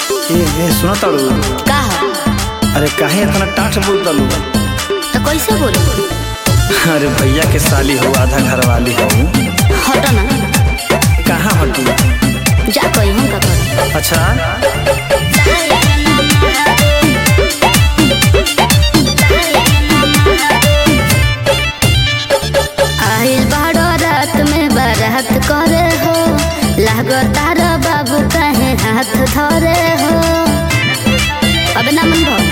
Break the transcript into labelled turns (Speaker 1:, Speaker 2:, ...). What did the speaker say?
Speaker 1: ए ए सुनो ताड़ू
Speaker 2: का हो
Speaker 1: अरे काहे इतना टाठ बोल तालू
Speaker 2: तो कैसे बोलू
Speaker 1: अरे भैया के साली हो आधा घर वाली हो
Speaker 2: हटो ना
Speaker 1: कहाँ हटू
Speaker 2: जा कही हम का करूं
Speaker 1: अच्छा
Speaker 2: आइल बाड़ो रात में बारात करे हो लागो तारा बाबू कहे हाथ धरे हो अब ना मन भो